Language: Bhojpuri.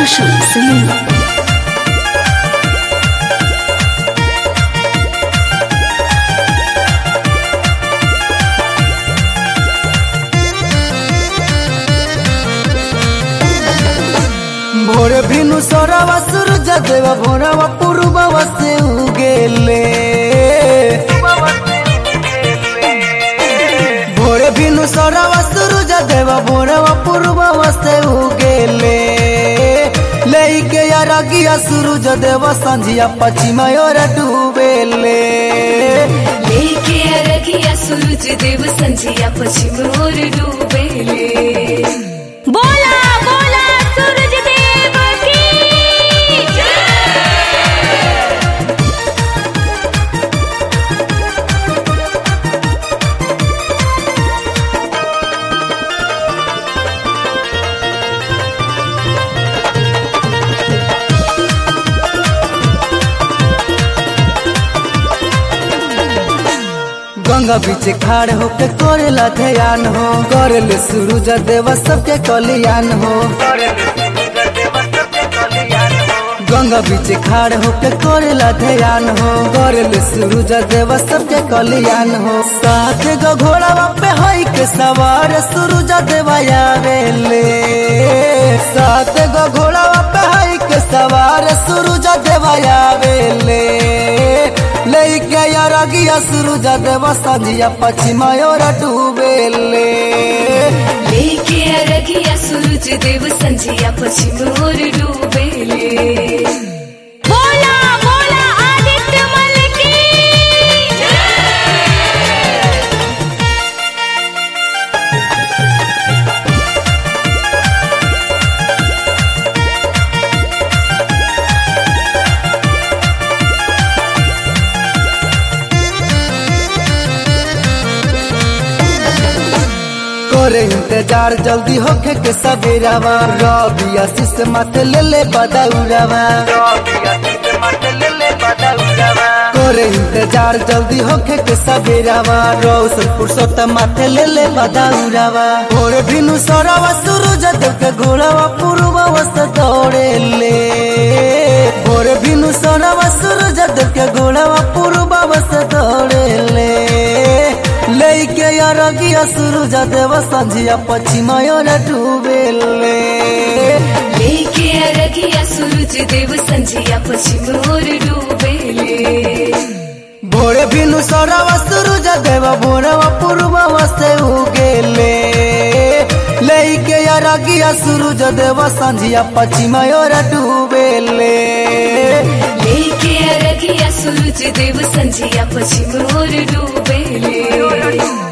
Roshan Singh. भोर भिनु सोरवा सूरज देव भोरवा पूर्ववा से उगेले भोर भिनु सोरवा सूरज देव भोरवा पूर्ववा से उगेले लेके अरगिया सूरज देव संझिया पश्चिम ओर डूबेले लेके अरगिया सूरज देव संझिया पश्चिम ओर डूबेले बोला बोला सूरज देव की गंगा बीच खाड़ होके करेला ध्यान हो करेले सूरज देव सबके कल्याण हो गंगा बीच खाड़ होके करेला ध्यान हो करेले सूरज देव सबके कल्याण हो साथ गो घोड़ावा पे हई के सवार सूरज देव आवेले साथ गो घोड़ावा पे हई के सवार सूरज देव आवेले लेके अरगिया सूरज देव संझिया पश्चिम ओर डूबेले लेके अरगिया सूरज देव संझिया पश्चिम ओर डूबेले बोला बोला आदित्य मल की करे इंतजार जल्दी होके के सवेरावा रवि आशीष माथे ले ले बदौरावा करे इंतजार जल्दी होके के सवेरावा रोशन पुरुषोत्तम माथे ले ले बदौरावा भोर भिनु सौरावा सूरज देव के घोड़ावा पूर्वा से दौड़े ले भोर भिनु सौरावा सूरज देव के घोड़ावा पूर्वा से दौड़े ले लेके अरगिया सूरज देव संझिया पश्चिम ओर डूबेले लेके अरगिया सूरज देव संझिया पश्चिम ओर डूबेले भोरे भिनु सौरवा सूरज देव भोरवा पूर्ववा से उगेले लेके अरगिया सूरज देव संझिया पश्चिम ओर डूबेले लेके अरगिया सूरज देव संझिया पश्चिम ओर डूबेले